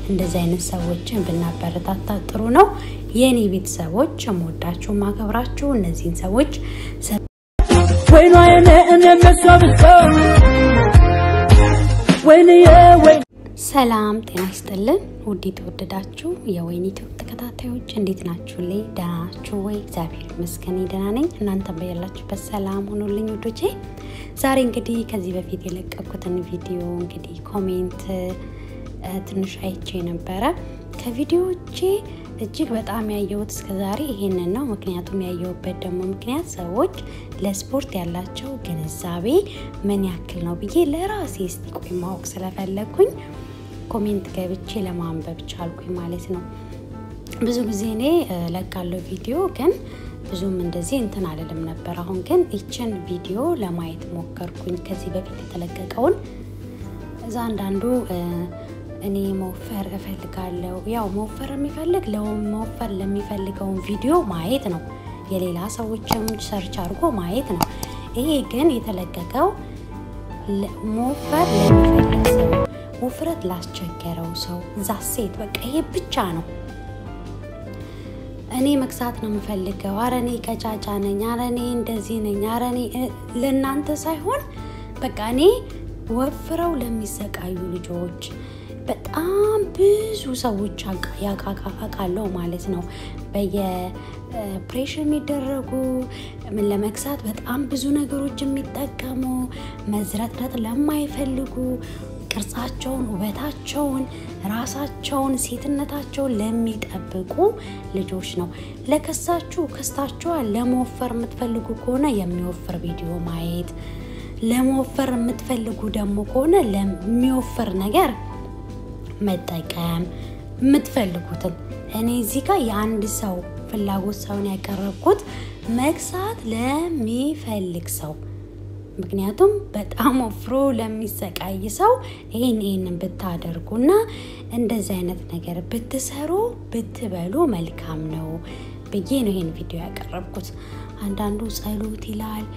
እንደዚህ አይነት ሰዎችን ብናበረታታ ጥሩ ነው። የእኔ ቤተሰቦች የምወዳችሁ ማከብራችሁ እነዚህን ሰዎች ወይኗ የኔ እኔ መሷ ብሶ ወይንዬ ወይ ሰላም ጤና ይስጥልን። ውድ የተወደዳችሁ የወይን ኢትዮጵያ ተከታታዮች እንዴት ናችሁ? ላይ ደህና ናችሁ ወይ? እግዚአብሔር ይመስገን ደህና ነኝ። እናንተ በያላችሁበት ሰላም ሆኖልኝ ውዶቼ። ዛሬ እንግዲህ ከዚህ በፊት የለቀኩትን ቪዲዮ እንግዲህ ኮሜንት ትንሽ አይቼ ነበረ። ከቪዲዮዎቼ እጅግ በጣም ያየሁት እስከዛሬ ይሄንን ነው። ምክንያቱም ያየሁበት ደግሞ ምክንያት ሰዎች ለስፖርት ያላቸው ግንዛቤ ምን ያክል ነው ብዬ ለራሴ እስቲ ቆይ ማወቅ ስለፈለግኩኝ ኮሜንት ገብቼ ለማንበብ ቻልኩኝ ማለት ነው። ብዙ ጊዜ እኔ ለቃለው ቪዲዮ ግን ብዙም እንደዚህ እንትን አልልም ነበር። አሁን ግን ይችን ቪዲዮ ለማየት ሞከርኩኝ። ከዚህ በፊት የተለቀቀውን እዛ አንዳንዱ እኔ መወፈር እፈልጋለሁ። ያው መወፈር የሚፈልግ ለመወፈር ለሚፈልገውን ቪዲዮ ማየት ነው። የሌላ ሰዎችም ሰርች አድርጎ ማየት ነው። ይሄ ግን የተለቀቀው መወፈር ለሚፈልግ ሰው፣ ውፍረት ላስቸገረው ሰው እዛ ሴት በቃ ይሄ ብቻ ነው። እኔ መግዛት ነው የምፈልገው፣ አረ እኔ ቀጫጫ ነኝ፣ አረ እኔ እንደዚህ ነኝ፣ አረ እኔ ለእናንተ ሳይሆን በቃ እኔ ወፍረው ለሚሰቃዩ ልጆች በጣም ብዙ ሰዎች ያቃቃቃለው ማለት ነው። በየፕሬሽር የሚደረጉ ምን ለመግዛት በጣም ብዙ ነገሮች የሚጠቀሙ መዝረጥረጥ ለማይፈልጉ ቅርጻቸውን፣ ውበታቸውን፣ ራሳቸውን፣ ሴትነታቸውን ለሚጠብቁ ልጆች ነው። ለከሳችሁ ከስታችኋል። ለመወፈር የምትፈልጉ ከሆነ የሚወፍር ቪዲዮ ማየት፣ ለመወፈር የምትፈልጉ ደግሞ ከሆነ ለሚወፍር ነገር መጠቀም የምትፈልጉትን እኔ እዚህ ጋር የአንድ ሰው ፍላጎት ሰውን ያቀረብኩት መግዛት ለሚፈልግ ሰው ምክንያቱም በጣም ወፍሮ ለሚሰቃይ ሰው ይህን ይህንን ብታደርጉ እና እንደዚህ አይነት ነገር ብትሰሩ ብትበሉ መልካም ነው ብዬ ነው ይህን ቪዲዮ ያቀረብኩት። አንዳንዱ ጸሎት ይላል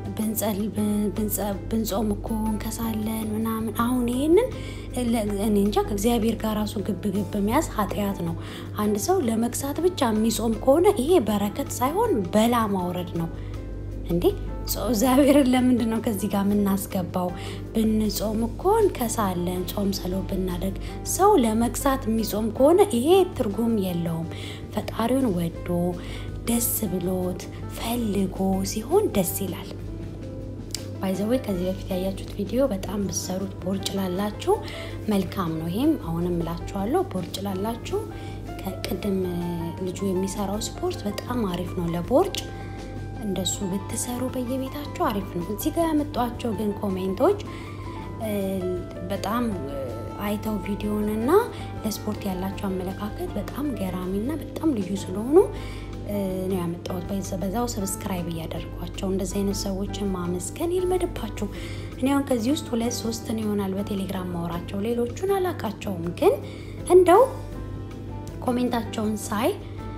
ብንጾም እኮ እንከሳለን ምናምን። አሁን ይሄንን እኔ እንጃ ከእግዚአብሔር ጋር ራሱ ግብ ግብ መያዝ ኃጢአት ነው። አንድ ሰው ለመግሳት ብቻ የሚጾም ከሆነ ይሄ በረከት ሳይሆን በላ ማውረድ ነው እንዴ። እግዚአብሔርን ለምንድን ነው ከዚህ ጋር የምናስገባው? ብንጾም እኮ እንከሳለን፣ ጾም ጸሎት ብናደርግ። ሰው ለመግሳት የሚጾም ከሆነ ይሄ ትርጉም የለውም። ፈጣሪውን ወዶ ደስ ብሎት ፈልጎ ሲሆን ደስ ይላል። ባይዘዌ ከዚህ በፊት ያያችሁት ቪዲዮ በጣም ብሰሩት ቦርጭ ላላችሁ መልካም ነው። ይሄም አሁንም እላችኋለሁ ቦርጭ ላላችሁ ከቅድም ልጁ የሚሰራው ስፖርት በጣም አሪፍ ነው ለቦርጭ። እንደሱ ብትሰሩ በየቤታችሁ አሪፍ ነው። እዚህ ጋር ያመጧቸው ግን ኮሜንቶች በጣም አይተው ቪዲዮንና ለስፖርት ያላቸው አመለካከት በጣም ገራሚና በጣም ልዩ ስለሆኑ ነው ያመጣሁት። በዛው ሰብስክራይብ እያደርጓቸው እንደዚህ አይነት ሰዎችን ማመስገን ይልመድባችሁ። እኔ አሁን ከዚህ ውስጥ ሁለት ሶስትን ይሆናል በቴሌግራም ማውራቸው፣ ሌሎቹን አላቃቸውም። ግን እንደው ኮሜንታቸውን ሳይ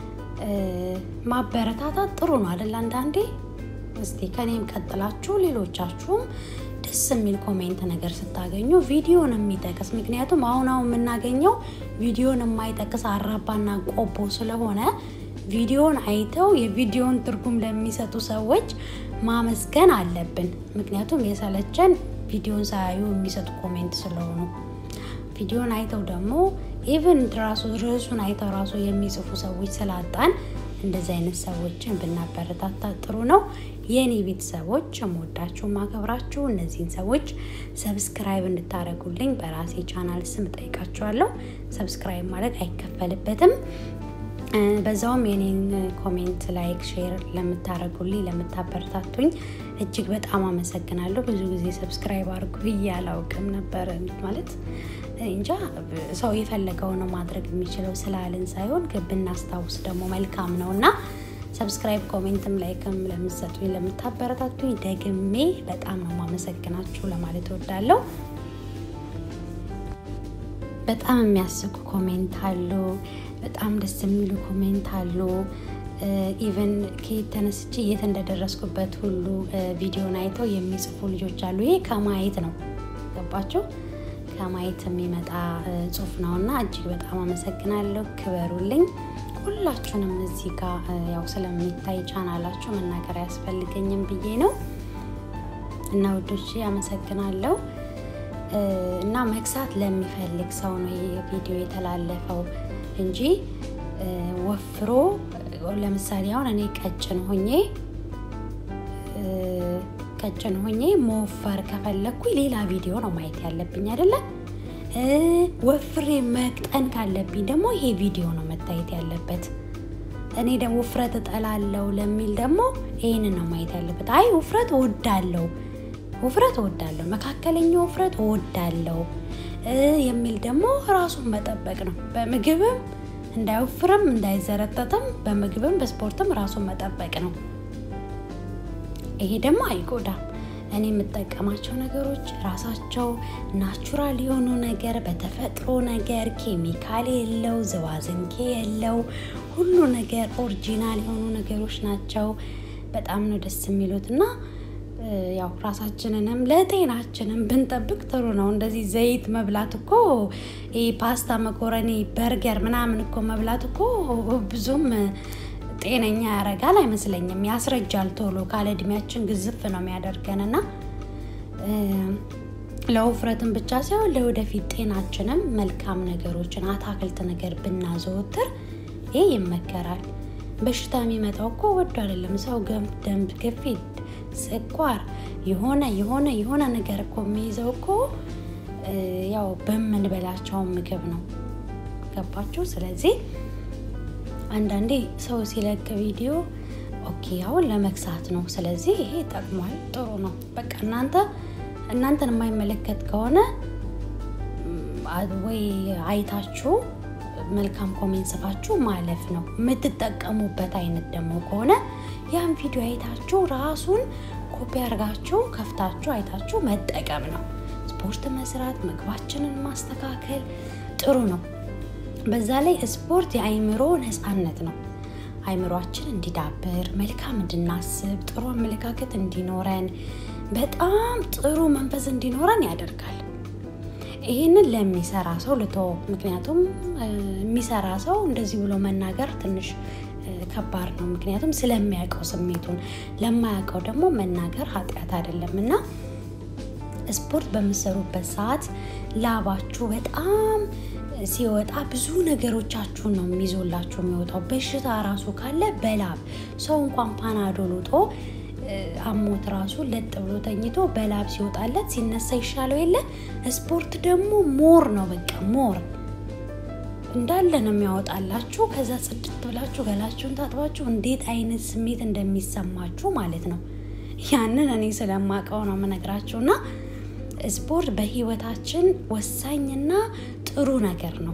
ማበረታታት ጥሩ ነው አይደል? አንዳንዴ እስቲ ከኔም ቀጥላችሁ ሌሎቻችሁም ደስ የሚል ኮሜንት ነገር ስታገኙ ቪዲዮን የሚጠቅስ ምክንያቱም አሁን አሁን የምናገኘው ቪዲዮን የማይጠቅስ አራባና ቆቦ ስለሆነ ቪዲዮን አይተው የቪዲዮን ትርጉም ለሚሰጡ ሰዎች ማመስገን አለብን። ምክንያቱም የሰለቸን ቪዲዮን ሳያዩ የሚሰጡ ኮሜንት ስለሆኑ ቪዲዮን አይተው ደግሞ ኢቨን ራሱ ርዕሱን አይተው ራሱ የሚጽፉ ሰዎች ስላጣን እንደዚህ አይነት ሰዎችን ብናበረታታ ጥሩ ነው። የእኔ ቤተሰቦች የምወዳችሁ ማከብራችሁ እነዚህን ሰዎች ሰብስክራይብ እንድታደርጉልኝ በራሴ ቻናል ስም ጠይቃችኋለሁ። ሰብስክራይብ ማለት አይከፈልበትም። በዛውም የኔን ኮሜንት ላይክ፣ ሼር ለምታደርጉልኝ ለምታበረታቱኝ እጅግ በጣም አመሰግናለሁ። ብዙ ጊዜ ሰብስክራይብ አድርጉ ብዬ አላውቅም ነበር ማለት እንጃ ሰው የፈለገውን ማድረግ የሚችለው ስላልን ሳይሆን ብናስታውስ ደግሞ መልካም ነው እና ሰብስክራይብ ኮሜንትም ላይክም ለምትሰጡኝ ለምታበረታቱኝ ደግሜ በጣም ነው ማመሰግናችሁ ለማለት እወዳለሁ። በጣም የሚያስቁ ኮሜንት አሉ። በጣም ደስ የሚሉ ኮሜንት አሉ። ኢቨን ከየት ተነስቼ የት እንደደረስኩበት ሁሉ ቪዲዮን አይተው የሚጽፉ ልጆች አሉ። ይሄ ከማየት ነው ገባቸው። ከማየት የሚመጣ ጽሁፍ ነው እና እጅግ በጣም አመሰግናለሁ። ክበሩልኝ። ሁላችሁንም እዚህ ጋር ያው ስለሚታይ ቻናላችሁ መናገር አያስፈልገኝም ብዬ ነው እና ውዶች አመሰግናለሁ። እና መክሳት ለሚፈልግ ሰው ነው ይህ ቪዲዮ የተላለፈው እንጂ ወፍሮ ለምሳሌ አሁን እኔ ቀጭን ሆኜ ቀጭን ሆኜ መወፈር ከፈለግኩኝ ሌላ ቪዲዮ ነው ማየት ያለብኝ አይደለም። ወፍሬ መቅጠን ካለብኝ ደግሞ ይሄ ቪዲዮ ነው መታየት ያለበት። እኔ ደግሞ ውፍረት እጠላለሁ ለሚል ደግሞ ይህንን ነው ማየት ያለበት። አይ ውፍረት እወዳለሁ ውፍረት እወዳለሁ፣ መካከለኛ ውፍረት እወዳለሁ የሚል ደግሞ ራሱን መጠበቅ ነው። በምግብም እንዳይወፍርም እንዳይዘረጠጥም በምግብም በስፖርትም ራሱን መጠበቅ ነው። ይሄ ደግሞ አይጎዳም። እኔ የምጠቀማቸው ነገሮች ራሳቸው ናቹራል የሆኑ ነገር በተፈጥሮ ነገር ኬሚካል የለው ዝባዝንኬ የለው ሁሉ ነገር ኦሪጂናል የሆኑ ነገሮች ናቸው። በጣም ነው ደስ የሚሉት እና ያው ራሳችንንም ለጤናችንም ብንጠብቅ ጥሩ ነው። እንደዚህ ዘይት መብላት እኮ ይሄ ፓስታ፣ መኮረኒ፣ በርገር ምናምን እኮ መብላት እኮ ብዙም ጤነኛ ያደርጋል አይመስለኝም። ያስረጃል ቶሎ ካለ እድሜያችን ግዝፍ ነው የሚያደርገን እና ለውፍረትን ብቻ ሳይሆን ለወደፊት ጤናችንም መልካም ነገሮችን አታክልት ነገር ብናዘወትር ይህ ይመከራል። በሽታ የሚመጣው እኮ ወዶ አይደለም። ሰው ደም ግፊት፣ ስኳር የሆነ የሆነ የሆነ ነገር እኮ የሚይዘው እኮ ያው በምንበላቸው ምግብ ነው። ገባችሁ? ስለዚህ አንዳንዴ ሰው ሲለቅ ቪዲዮ ኦኬ አሁን ለመክሳት ነው፣ ስለዚህ ይሄ ጠቅሟል፣ ጥሩ ነው። በቃ እናንተ እናንተን የማይመለከት ከሆነ ወይ አይታችሁ መልካም ኮሜንት ጽፋችሁ ማለፍ ነው። የምትጠቀሙበት አይነት ደግሞ ከሆነ ያን ቪዲዮ አይታችሁ ራሱን ኮፒ አድርጋችሁ ከፍታችሁ አይታችሁ መጠቀም ነው። ስፖርት መስራት፣ ምግባችንን ማስተካከል ጥሩ ነው። በዛ ላይ ስፖርት የአይምሮ ነፃነት ነው። አይምሯችን እንዲዳብር፣ መልካም እንድናስብ፣ ጥሩ አመለካከት እንዲኖረን፣ በጣም ጥሩ መንፈስ እንዲኖረን ያደርጋል። ይህንን ለሚሰራ ሰው ልቶ ምክንያቱም የሚሰራ ሰው እንደዚህ ብሎ መናገር ትንሽ ከባድ ነው። ምክንያቱም ስለሚያውቀው ስሜቱን፣ ለማያውቀው ደግሞ መናገር ኃጢአት አይደለም እና ስፖርት በምሰሩበት ሰዓት ላባችሁ በጣም ሲወጣ ብዙ ነገሮቻችሁን ነው የሚይዞላችሁ የሚወጣው። በሽታ ራሱ ካለ በላብ ሰው እንኳን ፓናዶል ውጦ አሞት ራሱ ለጥ ብሎ ተኝቶ በላብ ሲወጣለት ሲነሳ ይሻለው የለ። ስፖርት ደግሞ ሞር ነው በቃ ሞር እንዳለ ነው የሚያወጣላችሁ። ከዛ ጽድት ብላችሁ ገላችሁን ታጥባችሁ እንዴት አይነት ስሜት እንደሚሰማችሁ ማለት ነው። ያንን እኔ ስለማውቀው ነው የምነግራችሁ እና ስፖርት በህይወታችን ወሳኝና ጥሩ ነገር ነው።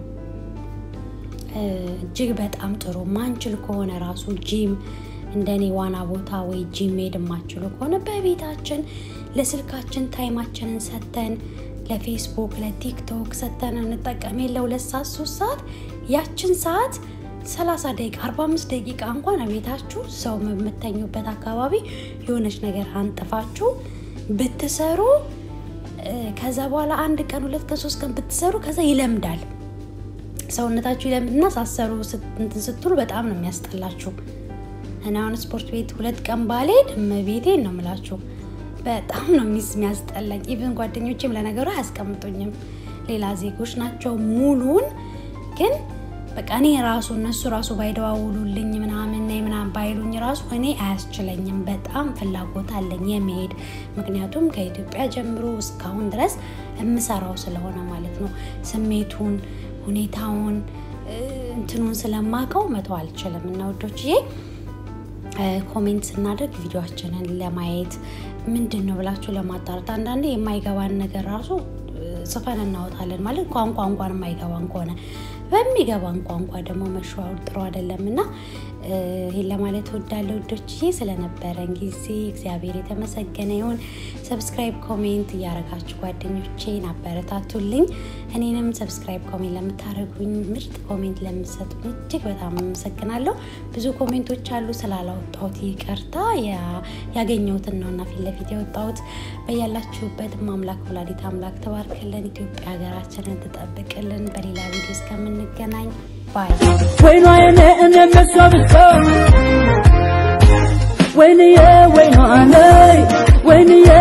እጅግ በጣም ጥሩ ማንችል ከሆነ ራሱ ጂም እንደኔ ዋና ቦታ ወይ ጂም መሄድ የማችሉ ከሆነ በቤታችን ለስልካችን ታይማችንን ሰተን ለፌስቡክ ለቲክቶክ ሰተን እንጠቀም የለ ሁለት ሰዓት ሶስት ሰዓት ያችን ሰዓት ሰላሳ ደቂቃ አርባ አምስት ደቂቃ እንኳን ቤታችሁ ሰው የምተኙበት አካባቢ የሆነች ነገር አንጥፋችሁ ብትሰሩ ከዛ በኋላ አንድ ቀን ሁለት ቀን ሶስት ቀን ብትሰሩ ከዛ ይለምዳል ሰውነታችሁ ይለምድና ሳሰሩ እንትን ስትሉ በጣም ነው የሚያስጠላችሁ። እና አሁን ስፖርት ቤት ሁለት ቀን ባልሄድ እመቤቴን ነው የምላችሁ በጣም ነው ሚስ የሚያስጠላኝ። ኢቭን ጓደኞቼም ለነገሩ አያስቀምጡኝም፣ ሌላ ዜጎች ናቸው ሙሉን ግን በቃ እኔ ራሱ እነሱ ራሱ ባይደዋውሉልኝ ምናምን ምናምን ባይሉኝ ራሱ እኔ አያስችለኝም። በጣም ፍላጎት አለኝ የመሄድ ምክንያቱም ከኢትዮጵያ ጀምሮ እስካሁን ድረስ የምሰራው ስለሆነ ማለት ነው። ስሜቱን፣ ሁኔታውን፣ እንትኑን ስለማቀው መተው አልችልም እና ወዶችዬ ኮሜንት ስናደርግ ቪዲዮችንን ለማየት ምንድን ነው ብላችሁ ለማጣራት አንዳንዴ የማይገባን ነገር ራሱ ጽፈን እናወጣለን ማለት ቋንቋ እንኳን የማይገባን ከሆነ በሚገባን ቋንቋ ደግሞ መሸዋወር ጥሩ አይደለም እና ይህን ለማለት ወዳለው ውዶች ስለነበረን ጊዜ እግዚአብሔር የተመሰገነ ይሁን። ሰብስክራይብ፣ ኮሜንት እያረጋችሁ ጓደኞቼን አበረታቱልኝ። እኔንም ሰብስክራይብ፣ ኮሜንት ለምታደርጉኝ ምርጥ ኮሜንት ለምሰጡኝ እጅግ በጣም አመሰግናለሁ። ብዙ ኮሜንቶች አሉ ስላላወጣሁት ይቅርታ። ያገኘሁትን ነው እና ፊት ለፊት የወጣሁት። በያላችሁበት አምላክ ወላዲት አምላክ ተባርክልን፣ ኢትዮጵያ ሀገራችንን ትጠብቅልን። በሌላ ቪዲዮ እስከምንገናኝ ባይ ወይኗ የኔ እኔ መሷ ብሶ ወይንዬ ወይኗ ነይ ወይንዬ